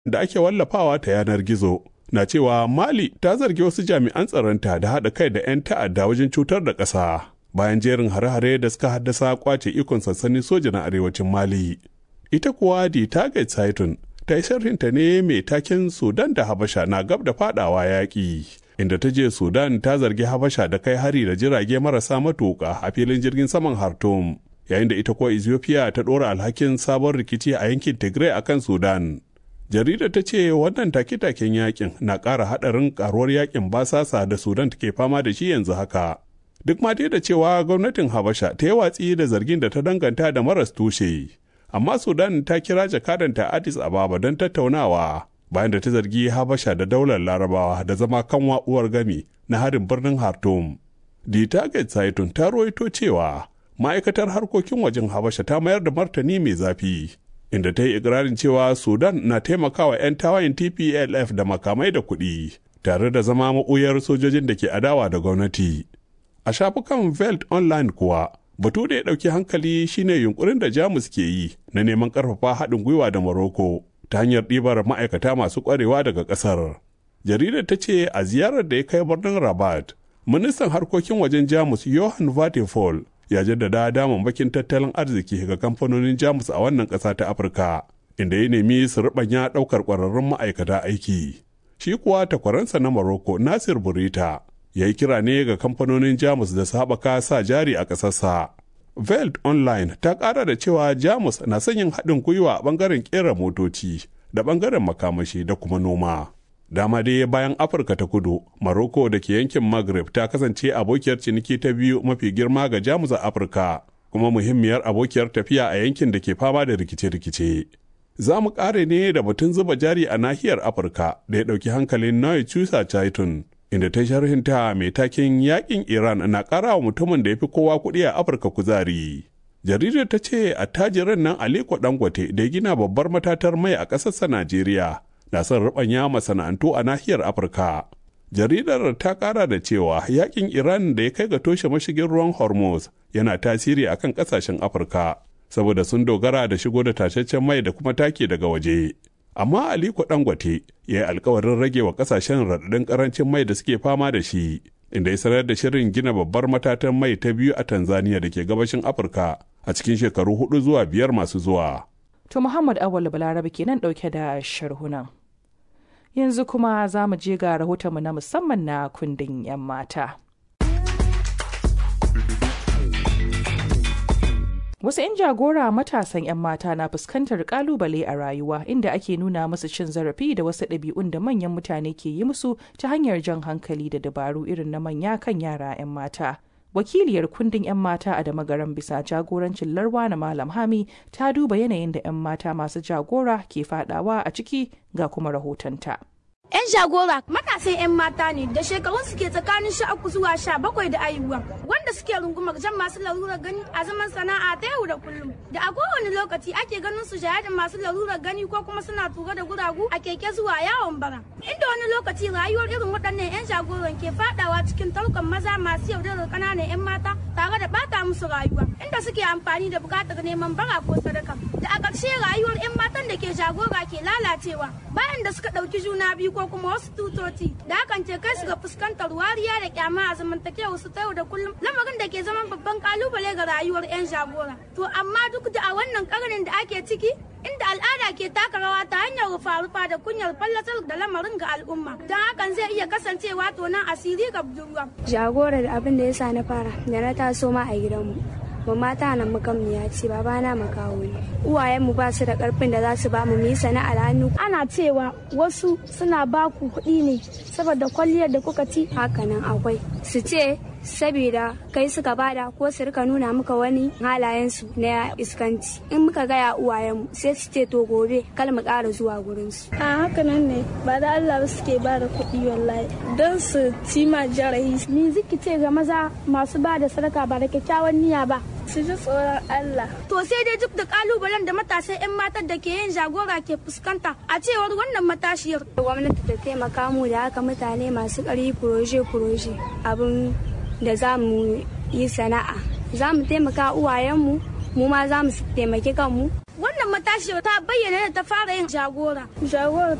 da ake wallafawa ta yanar gizo na cewa Mali ta zargi wasu jami'an tsaronta da haɗa kai da 'yan ta'adda wajen cutar da ƙasa bayan jerin hare-hare da suka haddasa kwace ikon sansanin soja na arewacin Mali. Ita kuwa di Target Saitun ta yi sharhinta ne mai taken Sudan da Habasha na gab da fadawa yaƙi. Inda ta je Sudan ta zargi Habasha da kai hari da jirage marasa matuƙa a filin jirgin saman Khartoum. Yayin da ita kuwa Ethiopia ta ɗora alhakin sabon rikici a yankin Tigray akan Sudan. Jarida ta ce wannan take-taken yakin na ƙara haɗarin ƙaruwar yakin basasa da Sudan take fama da shi yanzu haka. Duk ma dai da cewa gwamnatin Habasha ta yi watsi da zargin da ta danganta da maras tushe. amma sudan ta kira jakadanta addis ababa don tattaunawa bayan da ta zargi habasha da daular larabawa da zama kanwa uwar gami na harin birnin hartum the target saitun ta ruwaito cewa ma'aikatar harkokin wajen habasha ta mayar da martani mai zafi inda ta yi ikirarin cewa sudan na taimakawa 'yan tawayin tplf da makamai da kuɗi tare da zama maɓuyar sojojin da ke adawa da gwamnati a shafukan veld online kuwa batu da ya ɗauki hankali shine yunkurin da jamus ke yi na neman ƙarfafa haɗin gwiwa da morocco ta hanyar ɗibar ma'aikata masu ƙwarewa daga ƙasar jaridar ta ce a ziyarar da ya kai birnin rabat ministan harkokin wajen jamus johan vatefall ya jaddada damammakin tattalin arziki ga kamfanonin jamus a wannan ƙasa ta afirka inda ya nemi su riɓanya ɗaukar ƙwararrun ma'aikata aiki shi kuwa takwaransa na morocco nasir burita ya yi kira ne ga kamfanonin jamus da haɓaka sa jari a ƙasarsa. Veld Online ta ƙara da cewa jamus na son yin haɗin gwiwa a ɓangaren ƙera motoci da ɓangaren makamashi da kuma noma. Dama dai bayan Afirka ta kudu, Maroko da ke yankin Maghreb ta kasance abokiyar ciniki ta biyu mafi girma ga jamus a Afirka, kuma muhimmiyar abokiyar tafiya a yankin da ke fama da rikice-rikice. Za mu ƙare ne da batun zuba jari a nahiyar Afirka da ya ɗauki hankalin Noy Chusa Chaitun. inda ta sharhinta mai takin yakin Iran na ƙara wa mutumin da ya fi kowa kuɗi a Afirka kuzari. Jaridar ta ce attajirin nan Aliko Dangote da ya gina babbar matatar mai a ƙasarsa Najeriya na son ruɓanya masana'antu a nahiyar Afirka. Jaridar ta ƙara da cewa yakin Iran da ya kai ga toshe mashigin ruwan Hormuz yana tasiri a kan ƙasashen Afirka saboda sun dogara da shigo da tashashen mai da kuma take daga waje. amma aliko dangote ya yi alkawarin rage wa kasashen raɗaɗin ƙarancin mai da suke fama da shi inda ya sanar da shirin gina babbar matatan mai ta biyu a tanzania da ke gabashin afirka a cikin shekaru hudu zuwa biyar masu zuwa to muhammad awal balarabe kenan ɗauke da sharhunan yanzu kuma za mu je ga rahotonmu na musamman na kundin 'yan mata Wasu 'yan jagora matasan 'yan mata na fuskantar kalubale a rayuwa inda ake nuna musu cin zarafi da wasu ɗabi'un da manyan mutane ke yi musu ta hanyar jan hankali da dabaru irin na manya kan yara 'yan mata. Wakiliyar kundin 'yan mata a Damagaran bisa jagorancin Larwa na Malam Hami ta duba yanayin da 'yan mata masu jagora ke fadawa a ciki ga kuma rahotonta. 'Yan jagora matasan 'yan mata ne da shekarun suke tsakanin sha uku zuwa sha bakwai da ayuwa wanda suke rungumar jan masu larurar gani a zaman sana'a ta yau da kullum da a kowane lokaci ake ganin su shaye da masu larurar gani ko kuma suna tura da guragu a keke zuwa yawon bara inda wani lokaci rayuwar irin waɗannan 'yan jagoran ke fadawa cikin tarkon maza masu yaudarar ƙananan 'yan mata tare da bata musu rayuwa inda suke amfani da buƙatar neman bara ko sadaka da a ƙarshe rayuwar 'yan matan da ke jagora ke lalacewa bayan da suka ɗauki juna biyu ko kuma wasu tutoci da hakan ce kai su ga fuskantar wariya da kyama a zamantakewar su ta yau da kullum lamarin da ke zaman babban kalubale ga rayuwar 'yan jagora to amma duk da a wannan karnin da ake ciki inda al'ada ke taka rawa ta hanyar rufa-rufa da kunyar fallatar da lamarin ga al'umma don hakan zai iya kasancewa tonan asiri ga budurwa. jagora da abin da ya sa na fara da na taso ma a gidanmu ba mata nan makamniya ce babana makawo ne uwayenmu ba su da karfin da za su ba mu yi sana'ar hannu ana cewa wasu suna ba ku kuɗi ne saboda kwalliyar da kuka ci hakanan akwai su ce saboda kai suka bada ko su rika nuna muka wani halayensu na iskanci in muka gaya uwayenmu sai su ce to gobe kal mu ƙara zuwa gurinsu a hakanan ne ba da Allah ba suke ba da kuɗi wallahi don su ci ma jarahi ni ziki ce ga maza masu ba da sadaka ba da kyakkyawan niyya ba su ji tsoron Allah. To sai dai duk da kalubalen da matasan 'yan matan da ke yin jagora ke fuskanta a cewar wannan matashiyar. Gwamnati ta taimaka mu da haka mutane masu ƙari furoje-furoje abin da za mu yi sana'a. Za mu taimaka uwayenmu mu ma za mu taimaki kanmu wannan matashi ta bayyana da ta fara yin jagora jagora